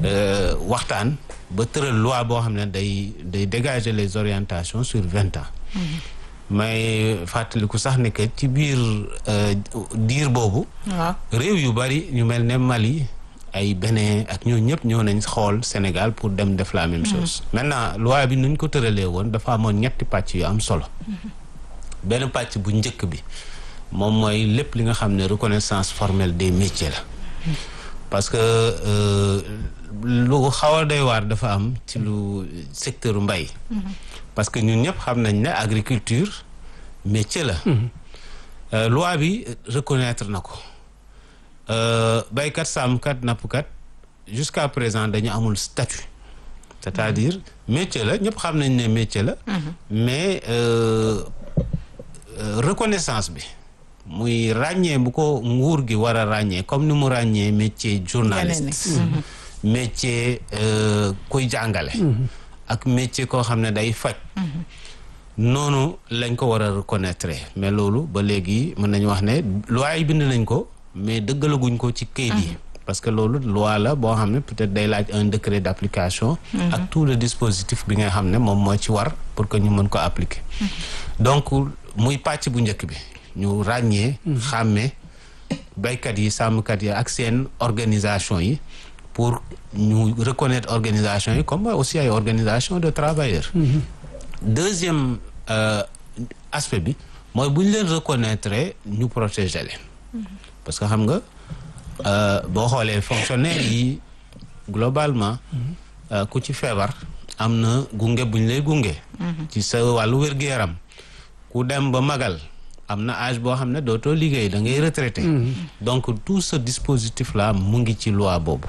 waxtaan ba tëral loi boo xam ne day day dégager les orientations sur vingt ans may fàttaliku sax ne que ci biir diir boobu réew yu bari ñu mel ne Mali ay Bénin ak ñoo ñëpp ñoo nañ xool Sénégal pour dem def la même chose maintenant loi bi nuñ ko tëralee woon dafa amoon ñetti pàcc yu am solo benn pàcc bu njëkk bi moom mooy lépp li nga xam ne reconnaissance formelle des métiers la parce que lu xaw a doy waar dafa am ci lu secteur mbay parce que ñun ñëpp xam nañ ne agriculture métier la loi bi reconnaître na ko baykat sàmmkat nappkat jusqu'à présent dañu amul statut c'est-à-dire métier la ñëpp xam nañ ne métier la mais reconnaissance bi muy ràññee bu ko nguur gi war a ràññee comme ni mu ràññee métier journaliste métier kuy jàngale ak métier koo xam ne day faj noonu lañ ko war a reconnaître mais loolu ba léegi mën nañu wax ne loi yi bind nañ ko mais dëggalaguñ ko ci kayit yi parce que loolu loi la boo xam ne peut-être day laaj un décret d'application ak tout le dispositif bi nga xam ne moom moo ci war pour que ñu mën ko appliquer donc muy pàcc bu njëkk bi ñu ràññee xàmmee baykat yi sàmmkat yi ak seen organisation yi pour ñu reconnaître organisation yi comme aussi ay organisation de travailleurs deuxième aspect bi mooy bu ñu leen reconnaître ñu protéger leen parce que xam nga boo xoolee fonctionnaire yi globalement ku ci feebar am na gunge bu ñu lay gunge ci sa wàllu wér-gu-yaram ku dem ba magal am na âge boo xam ne dootoo liggéey da ngay retraité donc tout ce dispositif là mu ngi ci loi boobu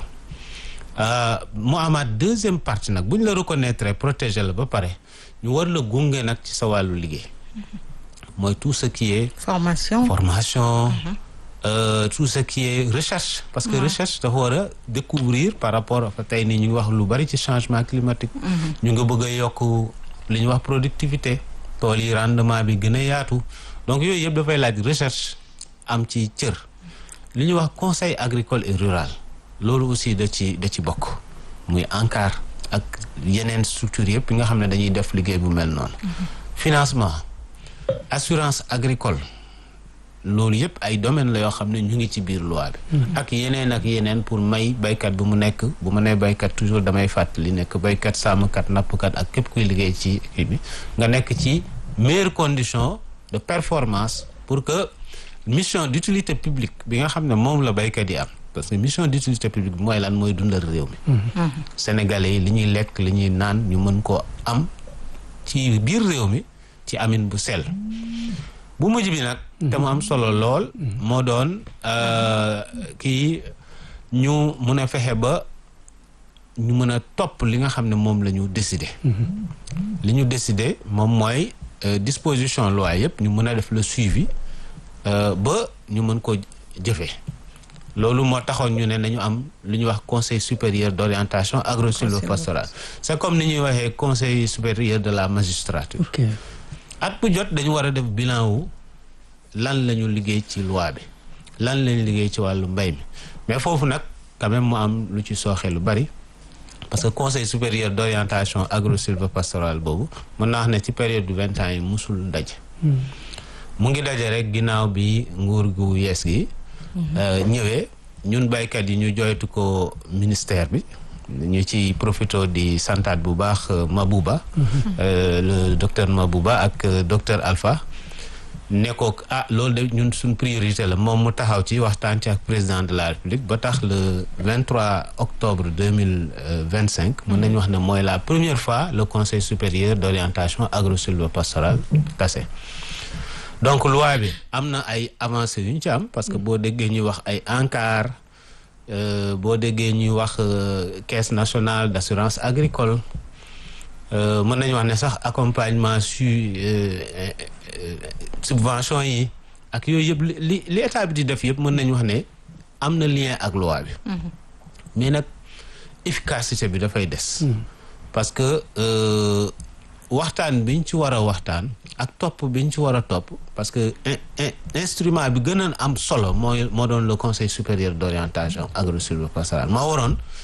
mu amaat deuxième partie nag bu ñu la reconnaître protéger la ba pare ñu war la gunge nag ci sa wàllu liggéey mooy tout ce qui est formation formation Euh, tout ce qui est recherche parce que ouais. recherche dafa war a découvrir par rapport ak tey nii ñu ngi wax lu bari ci changement climatique ñu nga bëgg a yokk li ñuy wax productivité tool yi rendement bi gën a yaatu donc yooyu yëpp dafay laaj recherche am ci cër li ñuy wax conseil agricole et rural loolu aussi da ci da ci bokk muy ANCAR ak yeneen structure yëpp yi nga xam ne dañuy def liggéey bu mel noonu financement assurance agricole loolu yëpp ay domaine la yoo xam ne ñu ngi ci biir loi bi ak yeneen ak yeneen pour may baykat bu mu nekk bu ma nee baykat toujours damay fàttali nekk baykat sàmmkat nappkat ak képp kuy liggéey ci kii bi nga nekk ci meilleures conditions de performance pour que mission d'utilité publique bi nga xam ne moom la baykat yi am parce que mission d'utilité publique bi mooy lan mooy dundal réew mi sénégalais yi li ñuy lekk li ñuy naan ñu mën koo am ci biir réew mi ci amin bu sell bu mujj bi nag te mu am solo lool moo doon kii ñu mun a fexe ba ñu mën a topp li nga xam ne moom la ñu décider li ñu décider moom mooy disposition loi yëpp ñu mën a def le suivi ba ñu mën ko jëfee loolu moo taxoon ñu ne nañu am lu ñuy wax conseil supérieur d'orientation agro-sylvo-pastorale c'est comme ni ñuy waxee conseil supérieur de la magistrature at bu jot dañu war a def bilan wu lan la ñu liggéey ci loi bi lan lañu liggéey ci wàllu mbay mi mais foofu nag quand même mu am lu ci sooxe lu bari parce que conseil supérieur d'orientation agro-sylvo-pastorale boobu mën naa wax ne ci période du vingt ans yi musul daje mu ngi daje rek ginnaaw bi nguur gu yees gi ñëwee ñun baykat yi ñu joytu ko ministère bi ñu ci profito di santaat bu baax Mabouba le docteur Mabouba ak docteur Alpha ne ko ah loolu de ñun suñ priorité la moom mu taxaw ci waxtaan ci ak président de la République ba tax le 23 octobre 2025 mën nañu wax ne mooy la première fois le conseil supérieur d'orientation agro-sylvo-pastorale tase donc loi bi am na ay avancées yu ñu ci am parce que boo déggee ñuy wax ay ANCAR boo déggee ñuy wax caisse nationale d'assurance agricole mën nañu wax ne sax accompagnement su subvention yi ak yooyu yëpp li li état bi di def yëpp mën nañu wax ne am na lien ak loi bi mais nag efficacité bi dafay des parce que waxtaan biñ ci war a waxtaan ak topp biñ ci war a topp parce que instrument bi gën a am solo mooy moo doon le conseil supérieur d'orientation agro-sylvo-pastorale moo waroon